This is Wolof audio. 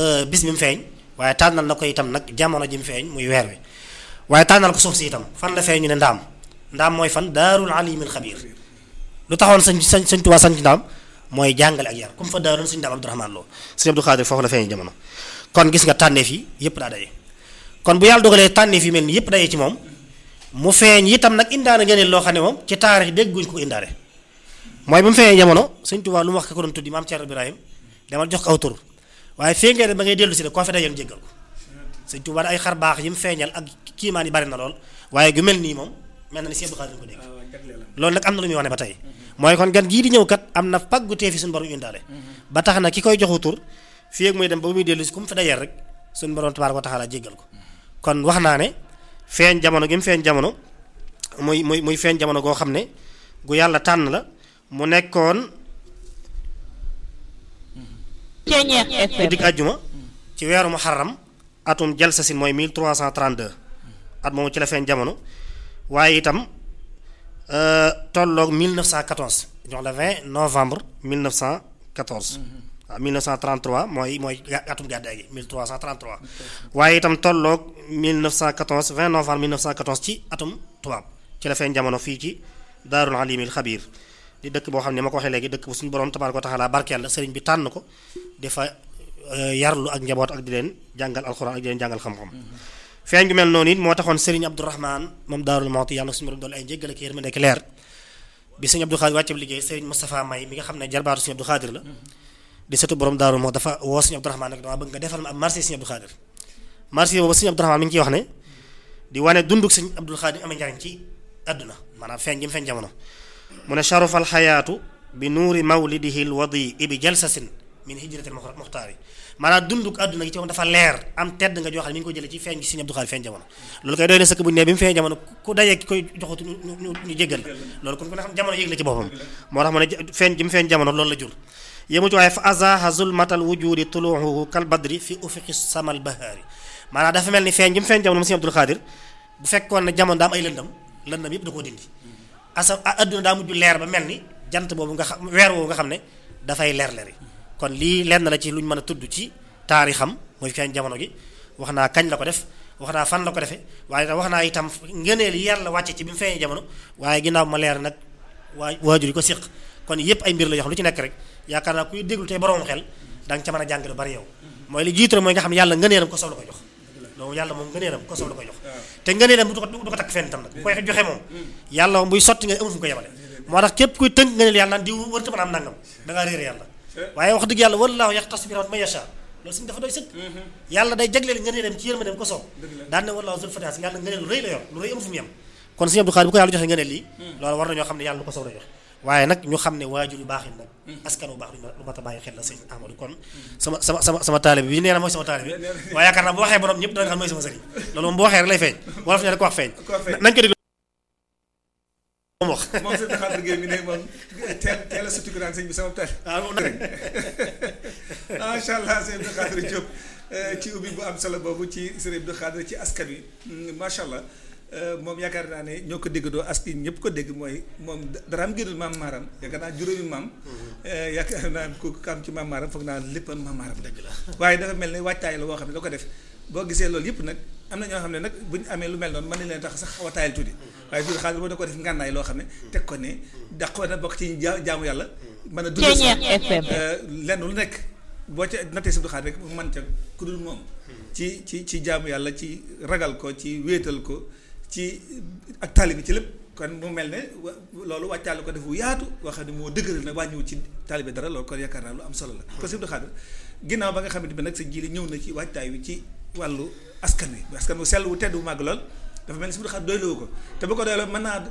bis bi mu feeñ waaye tànnal na ko itam nag jamono ji mu feeñ muy weer wi waaye tànnal ko suuf si itam fan la feeñ ñu ne ndaam ndaam mooy fan daarul alimil xabiir lu taxoon sañ sañ sañ Tuubaa sañ ndaam mooy jàngale ak yar comme fa daaroon suñu ndaam Abdourahmaan Lo sëñ Abdou Xaadir foofu la feeñ jamono kon gis nga tànneef yi yépp daa daje kon bu yàlla dogalee tànneef yi mel ni yépp daje ci moom mu feeñ itam nag indaana ngeen loo xam ne moom ci taarix dégguñ ko indaale mooy ba mu feeñee jamono sëñ Tuubaa lu mu wax ka ko doon tuddi maam Thierno Ibrahim demal jox ko aw tur waaye fee ngeen ba ngay dellu si ne koo fi dajeel jéggal ko sëñ Tuubaa ay xar baax yi mu feeñal ak kiimaan yi bari na lool waaye gu mel nii moom mel na ni Sëñ Abdou Khadre ko dégg loolu nag am na lu muy wane ba tey mooy kon gan gii di ñëw kat am na pàggu tee fi suñu borom indaale ba tax na ki koy joxu tur fii ak muy dem ba muy dellu si ku mu fi dajeel rek suñu borom tabaaraka wa taala jéggal ko kon wax naa ne feeñ jamono gi mu feeñ jamono muy muy muy feeñ jamono goo xam ne gu yàlla tànn la mu nekkoon ci digg àjjuma ci weeru muharram atum jalsasin mooy 1332 at moomu ci la feeñ jamono waaye itam tolloog 1914 jox la 20 novembre 1914 waaw 1933 mooy mooy atum gàddaay gi 1333 waaye itam tolloog 1914 20 novembre 1914 ci atum tubaab ci la feeñ jamono fii ci daarul alimil xabiir di dëkk boo xam ne ma ko waxee léegi dëkk bu suñu borom tabaaraka wa taala barkeel la sëriñ bi tànn ko dafa yarlu ak njaboot ak di leen jàngal alxuraan ak di leen jàngal xam-xam feeñ gu mel noonu it moo taxoon sëriñ Abdourahman moom daarul Mawti yàlla suñu borom doole ay njéggal ak yërmande ak leer bi sëriñ Abdou Xaadir wàcceb liggéey sëriñ Moustapha May mi nga xam ne jarbaatu sëriñ Abdou Xaadir la di sëtu borom daarul moo dafa woo sëriñ Abdourahman nag dama bëgg nga defal ma ab marché sëriñ Abdou Xaadir marché boobu sëriñ Abdourahman mi ngi ciy wax ne di wane dunduk sëriñ Abdou Xaadir amee njariñ ci àdduna maanaam feeñ gi mu feeñ jamono mu ne sharafal xayaatu bi nuuri mawlidihi lwadi bi jalsasin min hijratil muxtaari maanaam dunduk àdduna gi ci moom dafa leer am tedd nga joo xam ne mi ngi ko jëlee ci feeñ gi Sëriñ Abdou Khadre feeñ jamono loolu koy doy na sëkk bu ñu ne bi mu feeñ jamono ku dajee ki koy joxatu ñu ñu jéggal loolu kon ku ne xam jamono yëg la ci boppam moo tax mu ne feeñ gi mu feeñ jamono loolu la jur yému ci waaye fa azaha zulmatal wujudi tuluuhu kal badri fi ufiqi samal bahaari maanaam dafa mel ni feeñ gi mu feeñ jamono mu Sëriñ Abdou Khadre bu fekkoon ne jamono daa am ay lëndam lëndam yëpp da koo dindi asa àdduna daa mujj leer ba mel ni jant boobu nga xam weer woowu nga xam ne dafay leer leeri kon lii lenn la ci lu ñu mën a tudd ci taarixam mooy feeñ jamono gi wax naa kañ la ko def wax naa fan la ko defee waaye wax naa itam ngëneel yi yàlla wàcce ci bi mu feeñee jamono waaye ginnaaw ma leer nag waa waajur yi ko séq kon yépp ay mbir la yoo xam lu ci nekk rek yaakaar naa kuy déglu tey borom xel da nga ca mën a jàng lu bari yow mooy li jiitu mooy nga xam ne yàlla ngëneelam ko soob la ko jox loolu yàlla moom ngëneelam ko soob la ko jox te ngëneelam du ko du ko takk fenn tam nag bu koy joxe moom yàlla moom buy sotti nga amul fu mu ko yemale moo tax képp kuy tënk ngëneel yàlla naan di wërta mën a am nangam da ngaa réere yàlla waaye wax dëgg yàlla wallaahu yaxtas bi rahmat man yasha loolu suñu dafa doy sëkk yàlla day jagleel ngëneelam ci yërmandeem ko soob daan ne wallaahu zul fataas yàlla ngëneel lu rëy la yor lu rëy amu fu mu yem kon Sëriñ Abdou Khadre bu ko yàlla joxe ngëneel lii loolu war nañoo xam ne yàlla lu ko soob la jox waaye nag ñu xam ne waajur yu baax yi nag askan wu baax lu mat a bàyyi xel la sëñ Amadou kon sama sama sama sama taalibe bi nee na mooy sama taalibe bi waaye yaakaar naa bu waxee borom ñëpp dana xam mooy sama sëriñ loolu moom bu waxee rek lay feeñ wolof ne ko wax feeñ nañ ko déglu moom wax moom sëñ Khadre Gueye mi ne moom teel teel a sutu naan sëñ bi sama taal macha allah sëñ Abdou Khadre Diop ci ubbi bu am solo boobu ci sëñ Abdou Khadre ci askan wi macha allah moom yaakaar naa ne ñoo ko déggandoo askan ñëpp ko dégg mooy moom dara am gënal maam maaram yaakaar naa juróomi maam yaakaar naa ku kam ci maam maaram foog naa lépp maam maaram dëgg la waaye dafa mel ne waajtaay la boo xam ne da ko def boo gisee loolu yëpp nag am na ñoo xam ne nag bu ñu amee lu mel noonu mën nañ leen tax sax xaw a taayal tuuti waaye Abdou Khadre boo da ko def ngànnaay loo xam ne teg ko ne daqoo na bokk ci jaamu yàlla mën a dund lenn lu nekk boo ca nattee si Abdou Khadre rek mu mën ca ku dul moom ci ci ci jaamu yàlla ci ragal ko ci wéetal ko ci ak taalibe ci lépp kon mu mel ne loolu wàccaale ko def bu yaatu boo xam ne moo dëgëral na wàññiwu ci taalibe dara loolu kon yaakaar naa lu am solo la kon Sëñ Abdou Khadre ginnaaw ba nga xamante bi nag sa jiile ñëw na ci waajtaay wi ci wàllu askan wi askan wu sell wu tedd wu màgg lool dafa mel ni Sëñ Abdou Khadre doyloo ko te bu ko doyloo mën naa